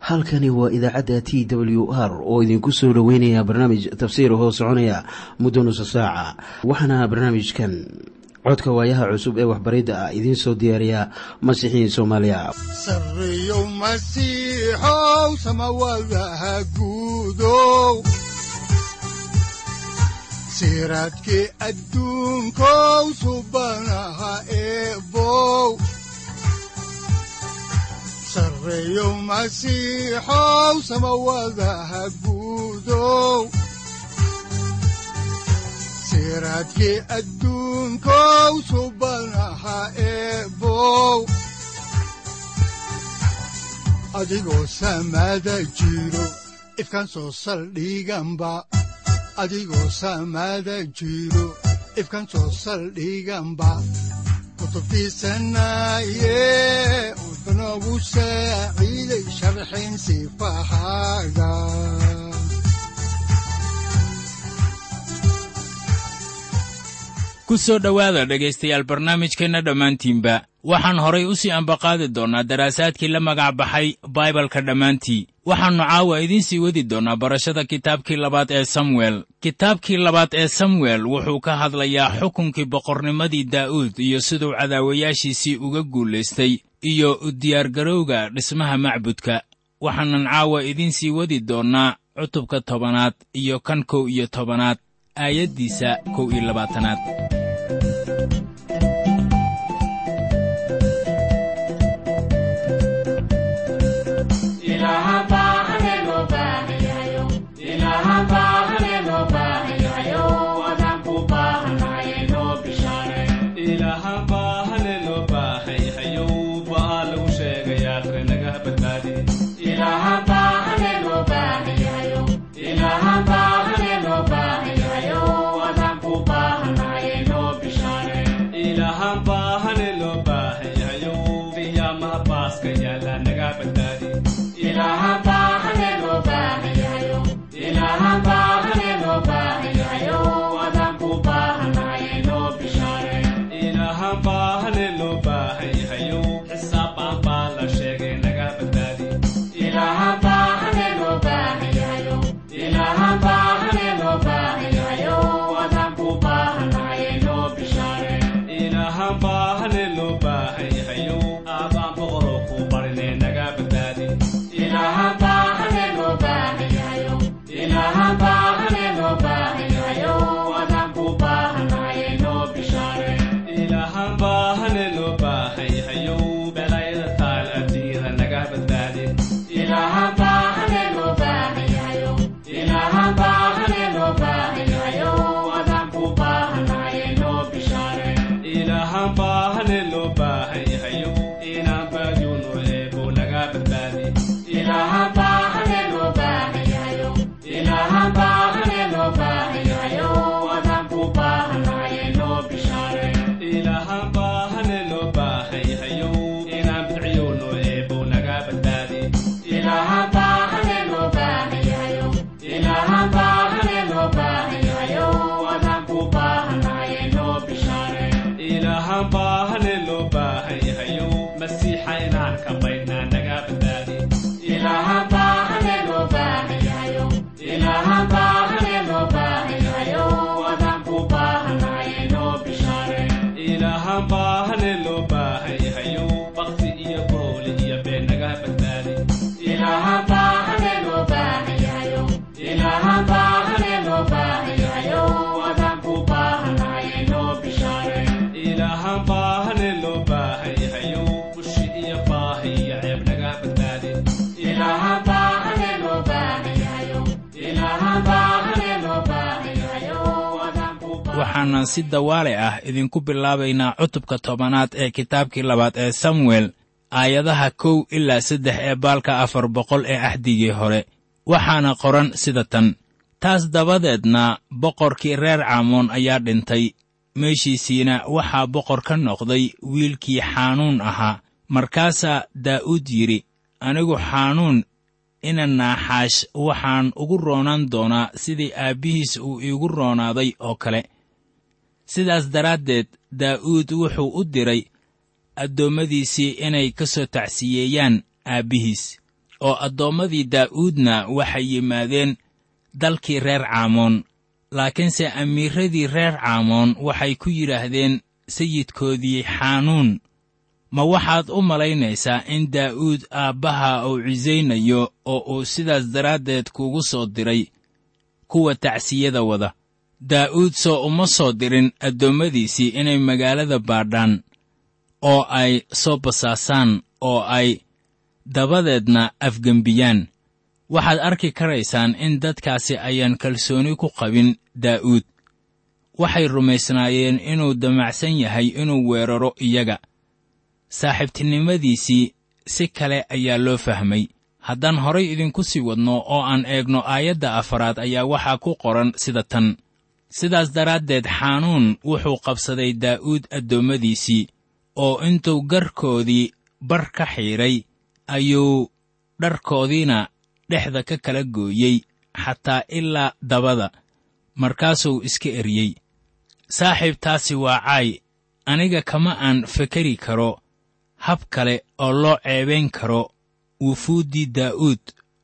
halkani waa idaacadda t w r oo idinku soo dhoweynaya barnaamij tafsiir hoo soconaya muddo nusa saaca waxaana barnaamijkan codka waayaha cusub ee waxbaridda ah idiin soo diyaariya masiixiin soomaaliya sareyow masiixow samawadaha guudow siraadkii adduunkow subanaha eebow sareyow masiixow samawadaha guudow siraadkii adduunkow subanaha eebow adigoo samada jiro ifkaan soo saldhiganba adigoo samada jiro ifkaan soo saldhiganba kutubtiisanaye wuxunogu saaciiday sharxin sifahaaga ku soo dhowaada dhegaystayaal barnaamijkeenna dhammaantiinba waxaan horay u sii ambaqaadi doonnaa daraasaadkii la magac baxay baibalka dhammaantii waxaannu caawa idiin sii wadi doonnaa barashada kitaabkii labaad ee samuel kitaabkii labaad ee samuel wuxuu ka hadlayaa xukunkii boqornimadii daa'uud iyo siduu cadaawayaashiisii uga guulaystay iyo u diyaargarowga dhismaha macbudka waxaanan caawa idiin sii wadi doonnaa cutubka tobanaad iyo kan kow iyo tobanaad aayaddiisa kow iyo labaatanaad waxaanan si dawaale ah idinku bilaabaynaa cutubka tobanaad ee kitaabkii labaad ee samuel aayadaha kow ilaa saddex ee baalka afar boqol ee axdigii hore waxaana qoran sida tan taas dabadeedna boqorkii reer caamoon ayaa dhintay meeshiisiina waxaa boqor ka noqday wiilkii xaanuun ahaa markaasaa daa'uud yidhi anigu xaanuun ina naaxaash waxaan ugu roonaan doonaa sidii aabbihiis uu iigu roonaaday oo kale sidaas daraaddeed daa'uud wuxuu u diray addoommadiisii inay ka soo tacsiyeeyaan aabbihiis oo addoommadii daa'uudna waxay yimaadeen dalkii reer caamoon laakiinse amiiradii reer caamoon waxay ku yidhaahdeen sayidkoodii xaanuun ma waxaad u malaynaysaa in daa'uud aabbaha uu cisaynayo oo uu sidaas daraaddeed kugu soo diray kuwa tacsiyada wada daa'uud soo uma soo dirin addoommadiisii inay magaalada baadhaan oo ay soo basaasaan oo ay dabadeedna afgembiyaan waxaad arki karaysaan in dadkaasi ayaan kalsooni ku qabin daa'uud waxay rumaysnaayeen inuu damacsan yahay inuu weeraro iyaga saaxiibtinimadiisii si kale ayaa loo fahmay haddaan horay idinku sii wadno oo aan eegno aayadda afaraad ayaa waxaa ku qoran sida tan sidaas daraaddeed xaanuun wuxuu qabsaday daa'uud addoommadiisii oo intuu garkoodii bar ka xiidhay ayuu dharkoodiina dhexda ka kala gooyey xataa ilaa dabada markaasuu iska eryey saaxiib taasi waa caay aniga kama aan fekeri karo hab kale oo loo ceebayn karo wufuuddii daa'uud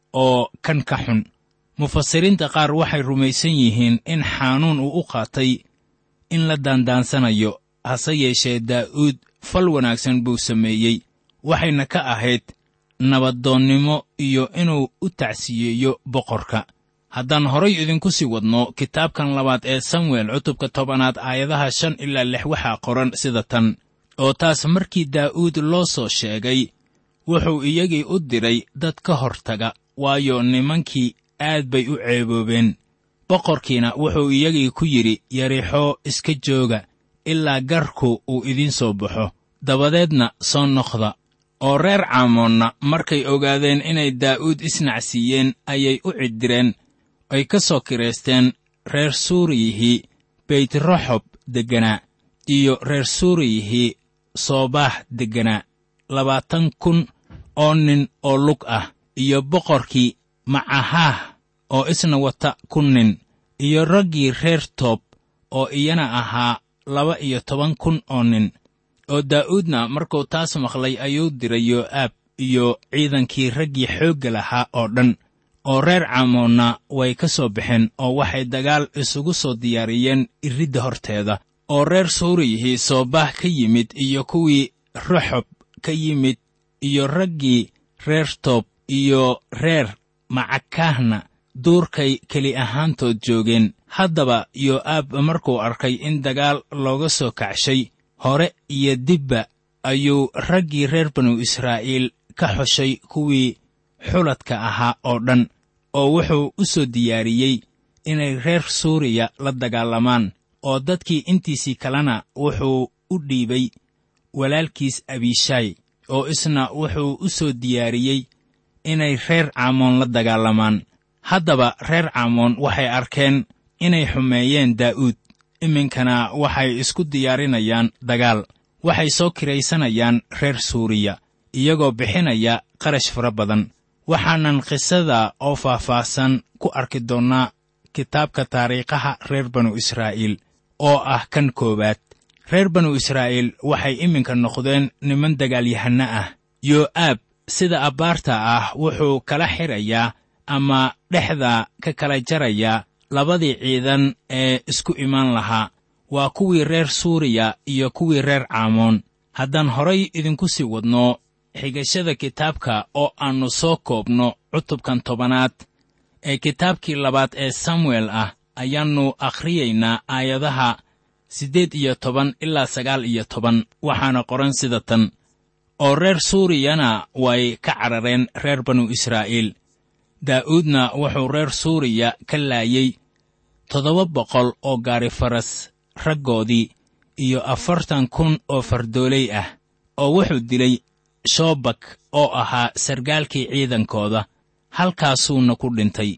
oo kan ka xun mufasiriinta qaar waxay rumaysan yihiin in xaanuun uu u qaatay in la daandaansanayo hase yeeshee daa'uud fal wanaagsan buu sameeyey waxayna ka ahayd nabaddoonnimo iyo inuu u tacsiyeeyo boqorka haddaan horay idinku sii wadno kitaabkan labaad ee samuel cutubka tobanaad aayadaha shan ilaa lix waxaa qoran sida tan oo taas markii daa'uud loo soo sheegay wuxuu iyagii u diray dad ka hortaga waayo nimankii aad bay u ceeboobeen boqorkiina wuxuu iyagii ku yidhi yarixoo iska jooga ilaa garku uu idiin soo baxo dabadeedna soo noqda oo reer caamoonna markay ogaadeen inay daa'uud isnacsiiyeen ayay u ciddireen ay ka soo kiraysteen reer suuriyihii beytraxob degganaa iyo reer suuriyihii soobaax degganaa labaatan kun oo nin oo lug ah iyo boqorkii macahaah oo isna wata kun nin iyo raggii reer toob oo iyana ahaa laba iyo toban kun oo nin oo daa'uudna markuu taas maqlay ayuu diray yoo'aab iyo ciidankii raggii xoogga lahaa oo dhan oo reer caamoonna way ka soo baxeen oo waxay dagaal isugu soo diyaariyeen iridda horteeda oo reer suuriyihii soobah ka yimid iyo kuwii raxob ka yimid iyo raggii reer toob iyo reer macakaahna duurkay keli ahaantood joogeen haddaba yoo'aab markuu arkay in dagaal looga soo kacshay hore iyo dibba ayuu raggii reer banu israa'iil ka xoshay kuwii xuladka ahaa oo dhan oo wuxuu u soo diyaariyey inay reer suuriya la dagaalamaan oo dadkii intiisii kalena wuxuu u dhiibay walaalkiis abishaay oo isna wuxuu u soo diyaariyey inay reer caamoon la dagaalamaan haddaba reer caamoon waxay arkeen inay xumeeyeen daa'uud iminkana waxay isku diyaarinayaan dagaal waxay soo kiraysanayaan reer suuriya iyagoo bixinaya qarash fara badan waxaanan qisada oo faahfaahsan ku arki doonnaa kitaabka taariikhaha reer banu israa'iil oo ah kan koowaad reer banu israa'iil waxay iminka noqdeen niman dagaalyahanno ah yoo'aab sida abbaarta ah wuxuu kala xidhayaa ama dhexda ka kala jarayaa labadii ciidan ee isku imaan lahaa waa kuwii reer suuriya iyo kuwii reer caamoon haddaan horay idinku sii wadno xigashada kitaabka oo aannu soo koobno cutubkan tobanaad ee kitaabkii labaad ee samuel ah ayaannu akhriyaynaa aayadaha siddeed iyo toban ilaa sagaal iyo toban waxaana qoran sida tan oo reer suuriyana way ka carareen reer banu israa'iil daa'uudna wuxuu reer suuriya ka laayey toddoba boqol oo gaari faras raggoodii iyo afartan kun oo fardooley ah oo wuxuu dilay shoobak oo ahaa sargaalkii ciidankooda halkaasuuna ku dhintay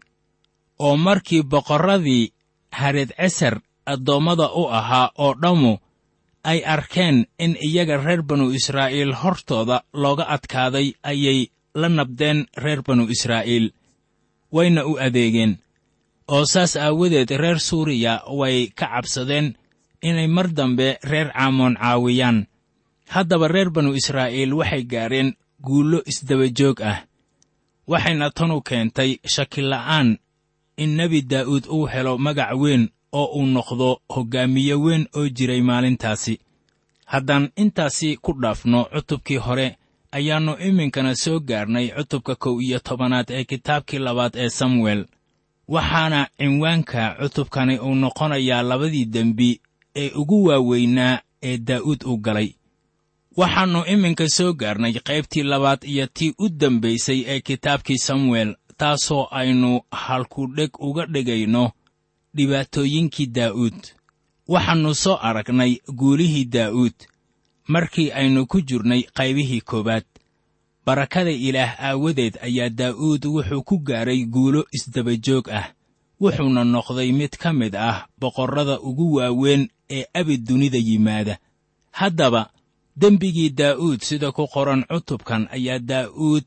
oo markii boqorradii hareed cesar addoommada u ahaa oo dhammu ay arkeen in iyaga reer banu israa'iil hortooda looga adkaaday ayay la nabdeen reer banu israa'iil wayna u adeegeen oo saas aawadeed reer suuriya way ka cabsadeen inay mar dambe reer caamoon caawiyaan haddaba reer banu israa'iil waxay gaadheen guullo isdabajoog ah waxayna tanu keentay shakila'aan in nebi daa'uud uu helo magac weyn oo uu noqdo hoggaamiye weyn oo jiray maalintaasi haddaan intaasi ku dhaafno cutubkii hore ayaannu iminkana soo gaarnay cutubka kow iyo tobanaad ee kitaabkii labaad ee samuel waxaana cinwaanka cutubkani uu noqonayaa labadii dembi ee ugu waaweynaa ee daa'uud uu galay waxaannu iminka soo gaarnay qaybtii labaad iyo tii u dambaysay ee kitaabkii samuel taasoo aynu halkudheg uga dhigayno dhibaatooyinkii daa'uud waxaannu soo aragnay guulihii daa'uud markii aynu ku jirnay qaybihii koowaad barakada ilaah aawadeed ayaa daa'uud wuxuu ku gaaray guulo isdabajoog ah wuxuuna noqday mid ka mid ah boqorrada ugu waaweyn ee abid dunida yimaada haddaba dembigii daa'uud sida ku qoran cutubkan ayaa daa'uud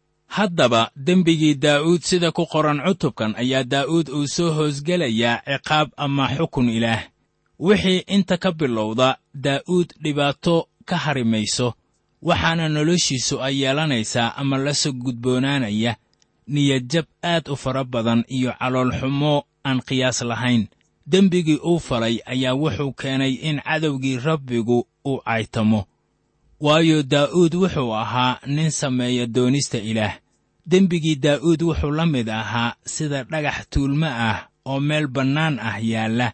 haddaba dembigii daa'uud sida ku qoran cutubkan ayaa daa'uud uu soo hoosgelayaa ciqaab ama xukun ilaah wixii inta ka bilowda daa'uud dhibaato ka hari mayso waxaana noloshiisu ay yeelanaysaa ama la soo gudboonaanaya niyadjab aad u fara badan iyo caloolxumo aan qiyaas lahayn dembigii uu falay ayaa wuxuu keenay in cadowgii rabbigu uu caytamo waayo daa'uud wuxuu ahaa nin sameeya doonista ilaah dembigii daa'uud wuxuu la mid ahaa sida dhagax tuulmo ah oo meel bannaan ah yaalla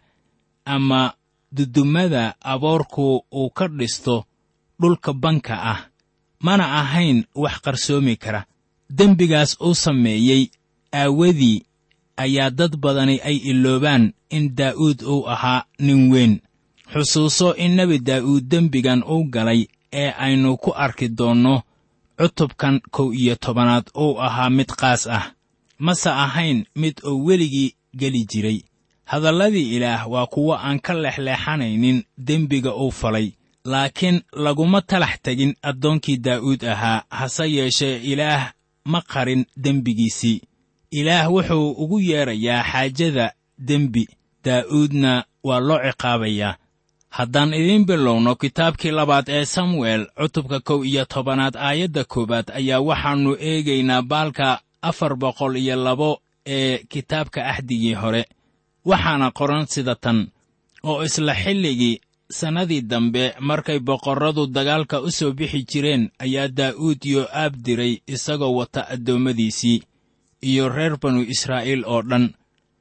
ama dudumada aboorku uu ka dhisto dhulka banka ah mana ahayn wax qarsoomi kara dembigaas uu sameeyey aawadii ayaa dad badani ay iloobaan in daa'uud uu ahaa nin weyn xusuuso in nebi daa'uud dembigan uu galay ee aynu ku arki doonno cutubkan kow iyo tobanaad uu ahaa mid qaas ah mase ahayn mid oo weligii geli jiray hadalladii ilaah waa kuwo aan ka leexleexanaynin dembiga uu falay laakiin laguma talax tegin addoonkii daa'uud ahaa hase yeeshee ilaah ma qarin dembigiisii ilaah wuxuu ugu yeedrayaa xaajada dembi daa'uudna waa loo ciqaabayaa haddaan idiin bilowno kitaabkii labaad ee samuel cutubka kow iyo tobanaad aayadda koowaad ayaa waxaannu eegaynaa baalka afar boqol iyo labo ee kitaabka axdigii hore waxaana qoran sida tan oo isla xilligii sannadii dambe markay boqorradu dagaalka u soo bixi jireen ayaa daa'uud yoo'aab diray isagoo wata addoommadiisii iyo reer banu israa'iil oo dhan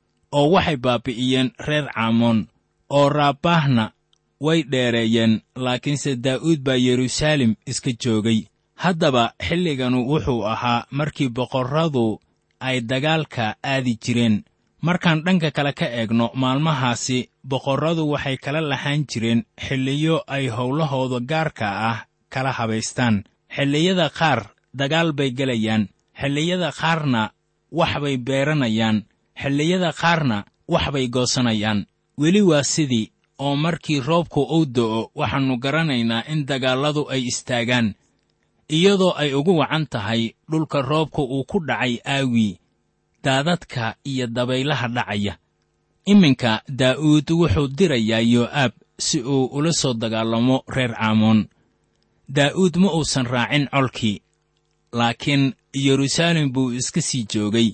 oo waxay baabbi'iyeen reer caamoon oo raabbaahna way dheereeyeen laakiinse daa'uud baa yeruusaalem iska joogay haddaba xilliganu wuxuu ahaa markii boqorradu ay dagaalka aadi jireen markaan dhanka kale ka eegno maalmahaasi boqorradu waxay kala lahaan jireen xilliyo ay howlahooda gaarka ah kala habaystaan xilliyada qaar dagaal bay gelayaan xilliyada qaarna wax bay beeranayaan xilliyada qaarna wax bay goosanayaan weli waa sidii oo markii roobku uu do'o waxaannu garanaynaa in dagaalladu ay istaagaan iyadoo ay ugu wacan tahay dhulka roobka uu ku dhacay aawii daadadka iyo dabaylaha dhacaya iminka daa'uud wuxuu dirayaa yoo'aab si uu ula soo dagaalamo reer caamoon daa'uud ma uusan raacin colkii laakiin yeruusaalem buu iska sii joogay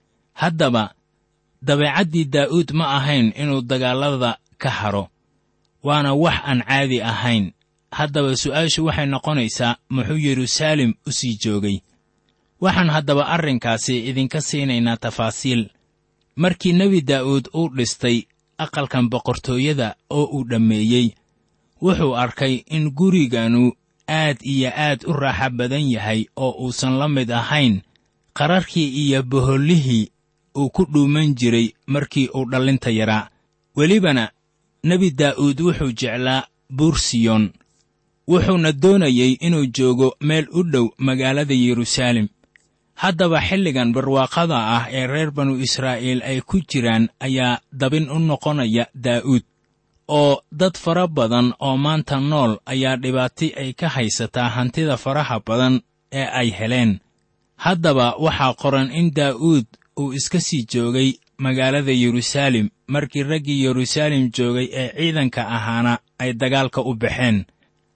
haddaba dabeecaddii daa'uud ma ahayn inuu dagaallada ka haro waana wax aan caadi ahayn haddaba su'aashu waxay noqonaysaa muxuu yeruusaalem u sii joogay waxaan haddaba arrinkaasi idinka siinaynaa tafaasiil markii nebi daa'uud uu dhistay aqalkan boqortooyada oo uu dhammeeyey wuxuu arkay in guriganu aad iyo aad u raaxa badan yahay oo uusan la mid ahayn qararkii iyo bohollihii uu ku dhuuman jiray markii uu dhallinta yaraa welibana nebi daa'uud wuxuu jeclaa buursiyon wuxuuna doonayey inuu joogo meel u dhow magaalada yeruusaalem haddaba xilligan barwaaqada ah ee reer banu israa'iil ay ku jiraan ayaa dabin u noqonaya daa'uud oo dad fara badan oo maanta nool ayaa dhibaati ay ka haysataa hantida faraha badan ee ay heleen haddaba waxaa qoran in daa'uud uu iska sii joogay magaalada yeruusaalem markii raggii yeruusaalem joogay ee ciidanka ahaana ay dagaalka u baxeen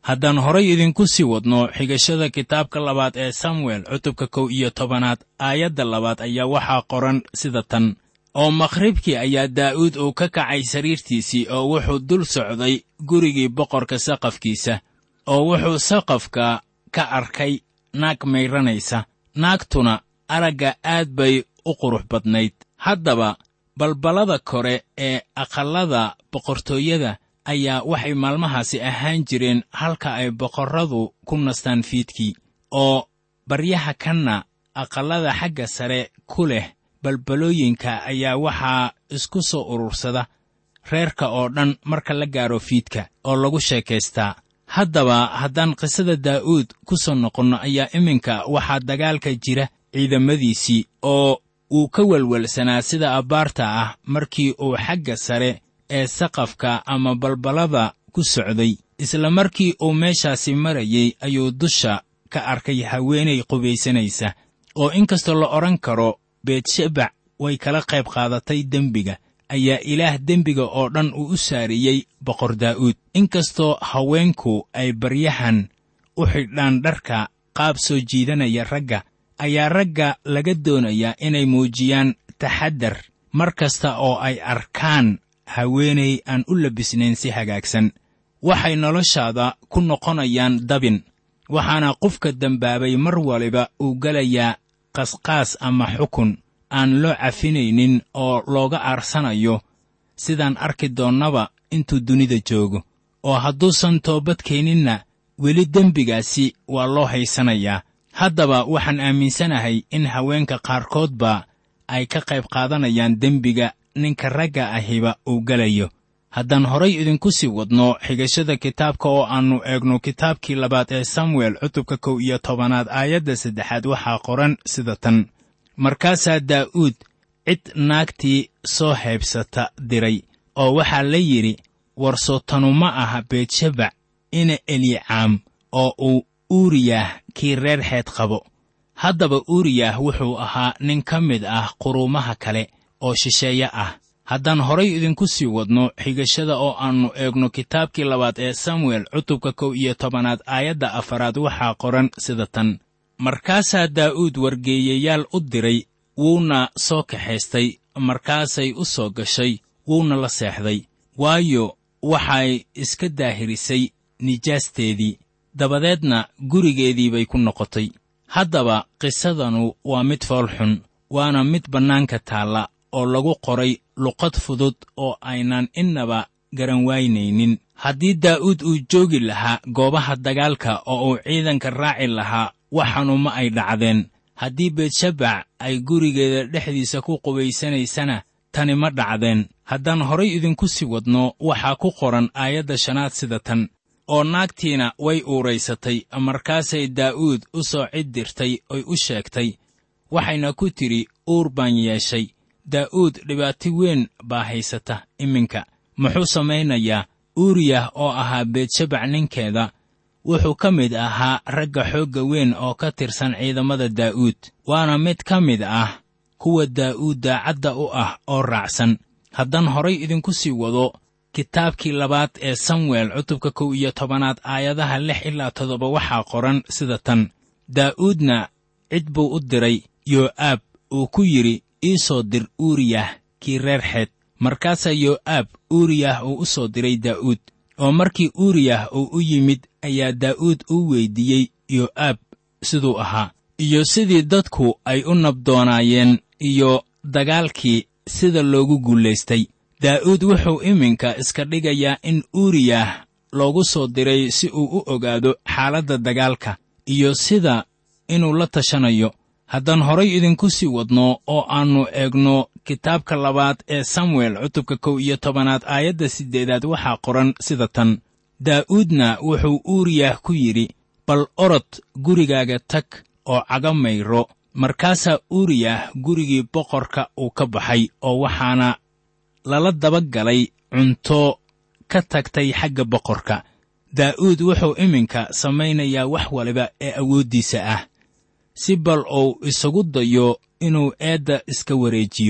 haddaan horay idinku sii wadno xigashada kitaabka labaad ee samuel cutubka kow iyo tobanaad aayadda labaad ayaa waxaa qoran sida tan oo makhribkii ayaa daa'uud uu ka kacay sariirtiisii oo wuxuu dul socday gurigii boqorka saqafkiisa oo wuxuu saqafka ka arkay naag mayranaysa naagtuna aragga aad bay u qurux badnayd haddaba balballada kore ee aqallada boqortooyada ayaa waxay maalmahaasi ahaan jireen halka ay boqorradu ku nastaan fiidkii oo baryaha kanna aqallada xagga sare ku leh balbalooyinka ayaa waxaa isku soo urursada reerka oo dhan marka la gaaro fiidka oo lagu sheekaystaa haddaba haddaan qisada daa'uud ku soo noqonno ayaa iminka waxaa dagaalka jira ciidamadiisii oo uu ka welwelsanaa sida abbaarta ah markii uu xagga sare ee saqafka ama balballada ku socday isla markii uu meeshaasi marayey ayuu dusha ka arkay haweenay qubaysanaysa oo inkastoo la odhan karo beetshebac way kala qayb qaadatay dembiga ayaa ilaah dembiga oo dhan uu u saariyey boqor daa'uud inkastoo haweenku ay baryahan u xidhaan dharka qaab soo jiidanaya ragga ayaa ragga laga doonayaa inay muujiyaan taxaddar mar kasta oo ay arkaan haweenay aan u labisnayn si hagaagsan waxay noloshaada ku noqonayaan dabin waxaana qofka dembaabay mar waliba uu gelayaa qasqaas ama xukun aan loo cafinaynin oo looga aarsanayo sidaan arki doonnaba intuu dunida joogo oo hadduusan toobad keeninna weli dembigaasi waa loo haysanayaa haddaba waxaan aaminsanahay in haweenka qaarkoodba ay ka qayb qaadanayaan dembiga ninka ragga ahiba uu gelayo haddaan horay idinku sii wadno xigashada kitaabka oo aannu eegno kitaabkii labaad ee samuel cutubka kow iyo tobanaad aayadda saddexaad waxaa qoran sida tan markaasaa daa'uud cid naagtii soo haybsata diray oo waxaa la yidhi warsotanu ma aha beetshabac ina elicaam oo uu uuriyah kii reer xeed qabo haddaba uuriyah wuxuu ahaa nin ka mid ah quruumaha kale oo shisheeye ah haddaan horay idinku sii wadno xigashada oo aannu eegno kitaabkii labaad ee samuel cutubka kow iyo tobanaad aayadda afaraad waxaa qoran sida tan markaasaa daa'uud wargeeyayaal u diray wuuna soo kaxaystay markaasay u soo gashay wuuna la seexday waayo waxay iska daahirisay nijaasteedii dabadeedna gurigeedii bay ku noqotay haddaba qisadanu waa mid foolxun waana mid bannaanka taalla oo lagu qoray luqad fudud oo aynan innaba garan waynaynin haddii daa'uud uu joogi lahaa goobaha dagaalka oo uu ciidanka raaci lahaa waxaanu ma ay dhacdeen haddii beetshabac ay gurigeeda dhexdiisa ku qubaysanaysana tani ma dhacdeen haddaan horay idinku sii wadno waxaa ku qoran aayadda shanaad sida tan oo naagtiina way uuraysatay markaasay daa'uud u soo cid dirtay oy u sheegtay waxayna ku tidhi uur baan yeeshay daa'uud dhibaato weyn baa haysata iminka muxuu samaynayaa uuriyah oo ahaa beetshabac ninkeeda wuxuu ka mid ahaa ragga xoogga weyn oo ka tirsan ciidamada daa'uud waana mid ka mid ah kuwa daa'uud daacadda u ah oo raacsan haddaan horay idinku sii wado kitaabkii labaad ee samuel cutubka kow iyo tobanaad aayadaha lix ilaa toddoba waxaa qoran sida tan daa'uudna cid buu u diray yoo'aab uu ku yidhi ii soo dir uuriyah kii reer xeed markaasaa yoo'aab uuriyah uu u soo diray daa'uud oo markii uuriyah uu u yimid ayaa daa'uud u weyddiiyey yoo'aab siduu ahaa iyo sidii dadku ay u nabdoonaayeen iyo dagaalkii sida loogu guulaystay daa'uud wuxuu iminka iska dhigayaa in uuriyah loogu soo diray si uu u ogaado xaaladda dagaalka iyo sida inuu la tashanayo haddaan horay idinku sii wadno oo aannu eegno kitaabka labaad ee samuel cutubka kow iyo tobanaad aayadda siddeedaad waxaa qoran sida tan daa'uudna wuxuu uuriyah ku yidhi bal orod gurigaaga tag oo caga mayro markaasaa uuriyah gurigii boqorka uu ka baxay oo waxaana lala daba galay cunto ka tagtay xagga boqorka daa'uud wuxuu iminka samaynayaa wax waliba ee awooddiisa ah si bal uu isagu dayo inuu eedda iska wareejiyo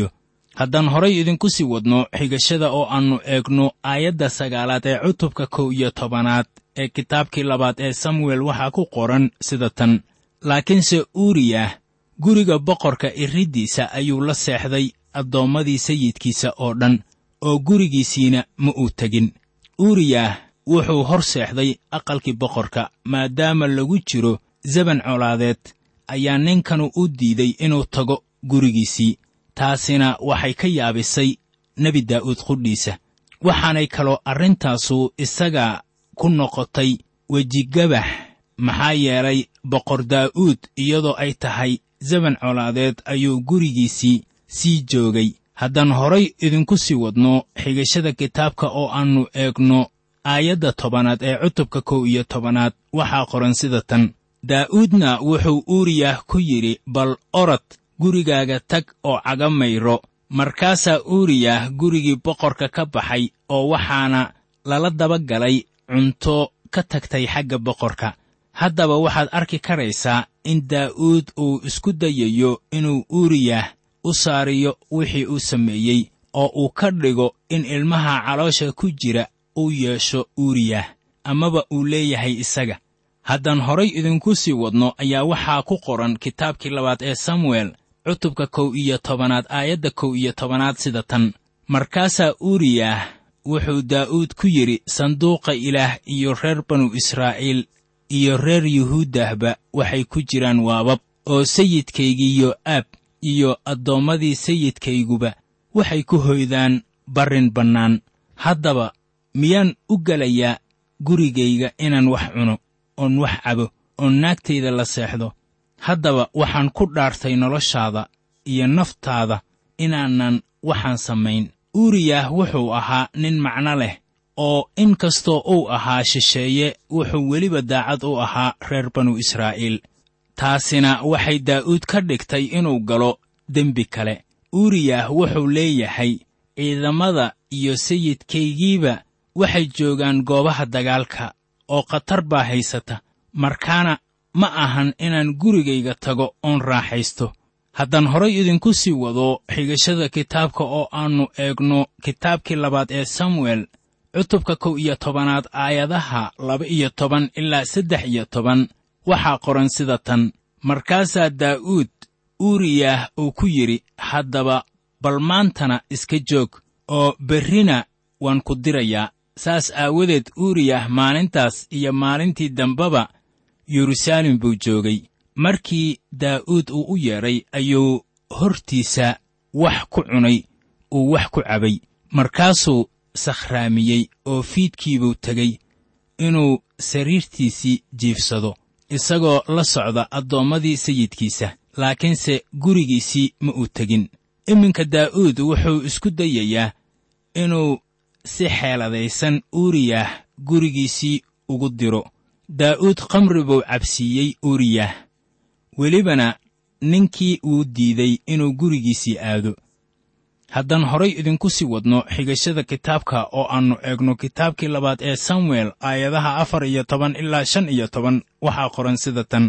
haddaan horay idinku sii wadno xigashada oo aannu eegno aayadda sagaalaad ee cutubka kow iyo tobanaad ee kitaabkii labaad ee samuel waxaa ku qoran sida tan laakiinse uuriyah guriga boqorka iriddiisa ayuu la seexday addoommadii sayidkiisa oo dhan oo gurigiisiina ma uu tegin uuriyah wuxuu hor seexday aqalkii boqorka maadaama lagu jiro zeban colaadeed ayaa ninkanu u diiday inuu tago gurigiisii taasina waxay ka yaabisay nebi daa'uud qudhiisa waxaanay kaloo arrintaasu isaga ku noqotay wejigabax maxaa yeelay boqor daa'uud iyadoo ay tahay zeban colaadeed ayuu gurigiisii sii joogay haddaan horay idinku sii wadno xigashada kitaabka oo aannu eegno aayadda tobanaad ee cutubka kow iyo tobanaad waxaa qoran sida tan daa'uudna wuxuu uuriyah ku yidhi bal orod gurigaaga tag oo caga mayro markaasaa uuriyah gurigii boqorka ka baxay oo waxaana lala daba galay cunto ka tagtay xagga boqorka haddaba waxaad arki karaysaa in daa'uud uu isku dayayo inuu uuriyah u saariyo wixii uu sameeyey oo uu ka dhigo in ilmaha caloosha ku jira uu yeesho uuriyah amaba uu leeyahay isaga haddaan horay idinku sii wadno ayaa waxaa ku qoran kitaabkii labaad ee samuel cutubka kow iyo tobanaad aayadda kow iyo tobanaad sida tan markaasaa uuriyah wuxuu daa'uud ku yidhi sanduuqa ilaah iyo reer banu israa'iil iyo reer yuhuuddahba waxay ku jiraan waabab oo sayidkaygiiyo aab iyo addoommadii sayidkayguba waxay ku hoydaan barrin bannaan haddaba miyaan u gelayaa gurigayga inaan wax cuno oon wax cabo oon naagtayda la seexdo haddaba waxaan ku dhaartay noloshaada iyo naftaada inaanan waxaan samayn uuriyah wuxuu ahaa nin macno leh oo in kastoo uu ahaa shisheeye wuxuu weliba daacad u ahaa reer banu israa'iil taasina waxay daa'uud ka dhigtay inuu galo dembi kale uuriyah wuxuu leeyahay ciidamada iyo sayidkaygiiba waxay joogaan goobaha dagaalka oo khatar baa haysata markaana ma ahan inaan gurigayga tago oon raaxaysto haddaan horay idinku sii wado xigashada kitaabka oo aannu eegno kitaabkii labaad ee samuel cutubka kow iyo tobanaad aayadaha laba iyo toban ilaa saddex iyo toban waxaa qoran sida tan markaasaa daa'uud uuriyah uu ku yidhi haddaba bal maantana iska joog oo berrina waan ku dirayaa saas aawadeed uuriyah maalintaas iyo maalintii dambeba yeruusaalem buu joogay markii daa'uud uu u yeedhay ayuu hortiisa wax ku cunay uu wax ku cabay markaasuu sakhraamiyey oo fiidkiibuu tegey inuu sariirtiisii jiifsado isagoo la socda addoommadii sayidkiisa laakiinse gurigiisii ma uu tegin iminka daa'uud wuxuu isku dayayaa inuu si xeeladaysan uuriyah gurigiisii ugu diro daa'uud khamri buu cabsiiyey uuriyah welibana ninkii uu diiday inuu gurigiisii aado haddaan horay idinku sii wadno xigashada kitaabka oo aannu eegno kitaabkii labaad ee samuel aayadaha afar iyo toban ilaa shan iyo toban waxaa qoran sida tan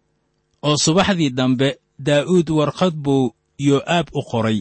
oo subaxdii dambe daa'uud warqad buu yoo'aab u qoray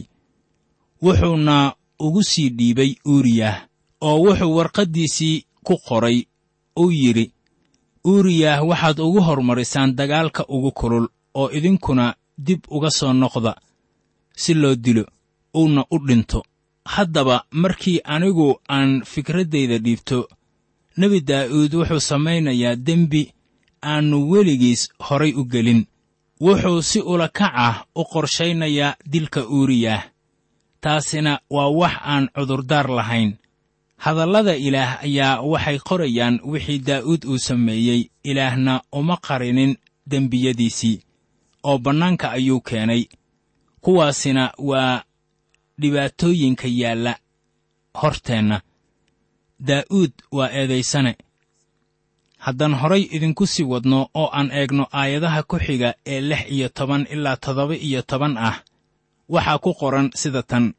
wuxuuna ugu sii dhiibay uuriyah oo wuxuu warqaddiisii ku qoray uu yidhi uuriyah waxaad ugu hormarisaan dagaalka ugu kulul oo idinkuna dib uga soo noqda si loo dilo uuna u dhinto haddaba markii anigu aan fikraddayda dhiibto nebi daa'uud wuxuu samaynayaa dembi aannu weligiis horay u gelin wuxuu si ula kac ah u qorshaynayaa dilka uuriyah taasina waa wax aan cudurdaar lahayn hadallada ilaah ayaa waxay qorayaan wixii daa'uud uu sameeyey ilaahna uma qarinin dembiyadiisii oo bannaanka ayuu keenay kuwaasina waa dhibaatooyinka yaalla horteenna daa'uud waa eedaysane haddaan horay idinku sii wadno oo aan eegno aayadaha ku xiga ee lix iyo toban ilaa toddoba iyo toban ah waxaa ku qoran sida tan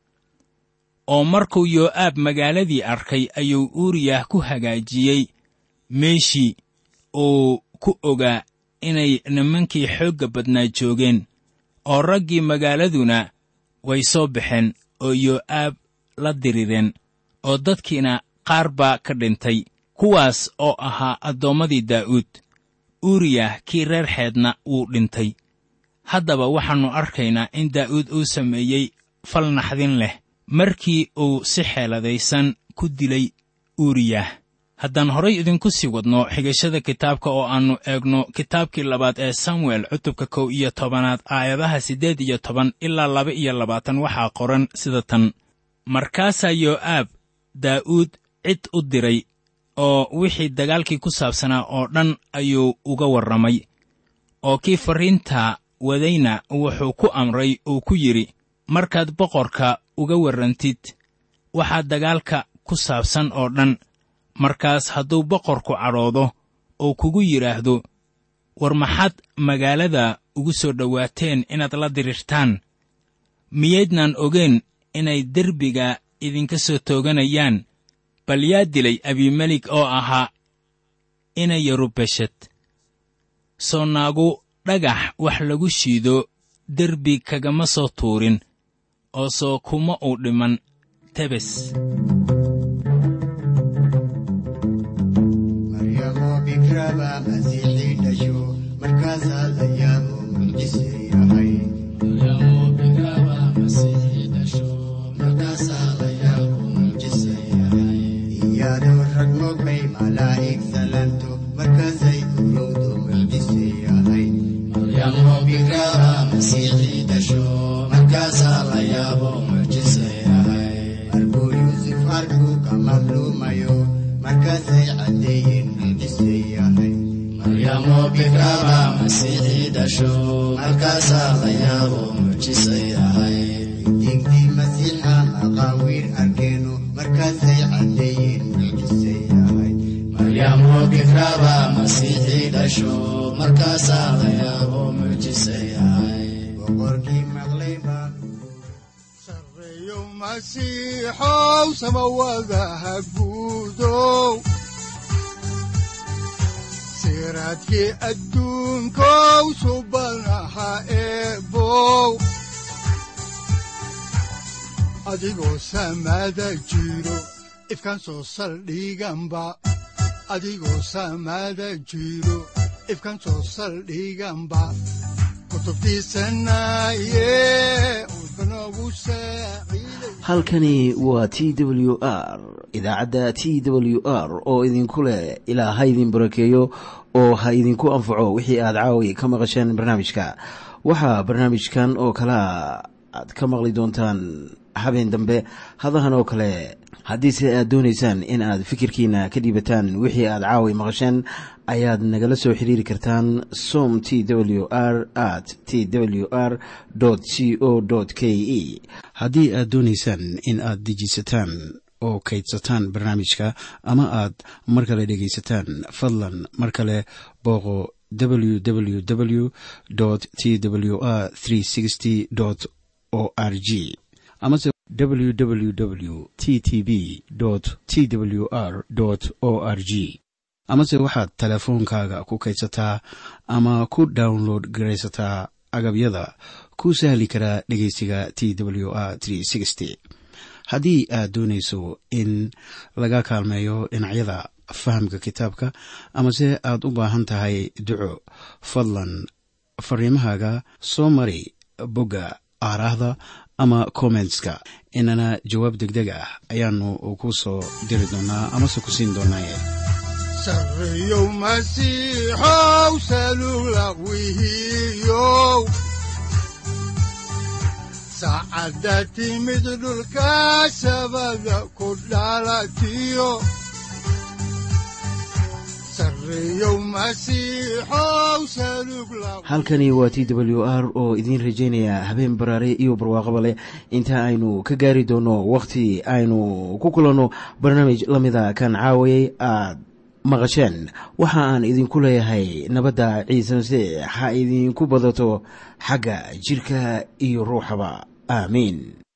oo markuu yoo'aab magaaladii arkay ayuu uuriyah ku hagaajiyey meeshii uu ku ogaa inay nimankii xoogga badnaa joogeen oo raggii magaaladuna way soo baxeen oo yoo'aab la dirireen oo dadkiina qaar baa ka dhintay kuwaas oo ahaa addoommadii daa'uud uuriyah kii reer xeedna wuu dhintay haddaba waxaannu arkaynaa in daa'uud uu sameeyey fal naxdin leh markii uu si xeeladaysan ku dilay uuriyah haddaan horay idinku sii wadno xigashada kitaabka oo aannu eegno kitaabkii labaad ee samuel cutubka kow iyo tobanaad aayadaha siddeed iyo toban ilaa laba iyo labaatan waxaa qoran sida tan markaasaa yoo'aab daa'uud cid u diray oo wixii dagaalkii ku saabsanaa oo dhan ayuu uga warramay oo kii farriinta wadayna wuxuu ku amray uu ku yidhi markaad boqorka uga warrantid waxaa dagaalka ku saabsan oo dhan markaas hadduu boqorku cadhoodo oo kugu yidhaahdo war maxaad magaalada ugu soo dhowaateen inaad la dirirtaan miyaydnaan ogeen inay derbiga idinka soo tooganayaan bal yaa dilay abimelik oo ahaa ina yarubeshad soo naagu dhagax wax lagu shiido derbi kagama soo tuurin oo soo kuma uu dhiman tebes maryamo bikraba masiixii dhasho markaasaa la yaabo mucjise yahay iyadoo rag mogbay malaa'ig salanto markaasay urowdo mucjise yahay markuu yuusuf arkuu ka madluumayo markaasay caddeeyeen mucjise yahay digdii masiixa maqaawiir arkeenu markaasay caddeeyeen mucjise yahay boqorkii maqlay baa sarreeyo masiixow samawadaha guudow siraadkii adduunkow subanaha eebow adigoo samada jiro ifkan soo saldhiganba adigoo samada jiro ifkan soo saldhiganba kutubtiisanaye udbanogu saaciiday halkani waa t w r idaacadda t w r oo idinku leh ilaa ha idin barakeeyo oo ha idinku anfaco wixii aad caawi ka maqasheen barnaamijka waxaa barnaamijkan oo kalea aad ka maqli doontaan habeen dambe hadahan oo kale haddiise aad doonaysaan in aad fikirkiina ka dhiibataan wixii aad caawi maqasheen ayaad nagala soo xiriiri kartaan som t w r at t w r c o k e haddii aad doonaysaan in aad dejiisataan oo kaydsataan barnaamijka ama aad mar kale dhegaysataan fadlan mar kale booqo www t w r o r g amase www t t b t w r o r g amase waxaad teleefoonkaaga ku kaydsataa ama ku download garaysataa agabyada ku sahli karaa dhegeysiga t w r haddii aad doonayso in laga kaalmeeyo dhinacyada fahamka kitaabka amase aad u baahan tahay duco fadlan fariimahaaga soo mari bogga aaraahda ama kommentska inana jawaab degdeg ah ayaanu ku soo diri doonaa amase ku siin doonaaye sarreeyow masiixow salugla wihiyow saacadda timid dhulka sabada ku dhalatiyo sarreeyow masiixow salugla halkani waa t w r oo idiin rajaynaya habeen baraare iyo barwaaqaba leh inta aynu ka gaari doono wakhti aynu ku kulanno barnaamij la mida kan caawayay aad maqasheen waxa aan idinku leeyahay nabadda ciise masiix ha idinku badato xagga jidhka iyo ruuxaba aamiin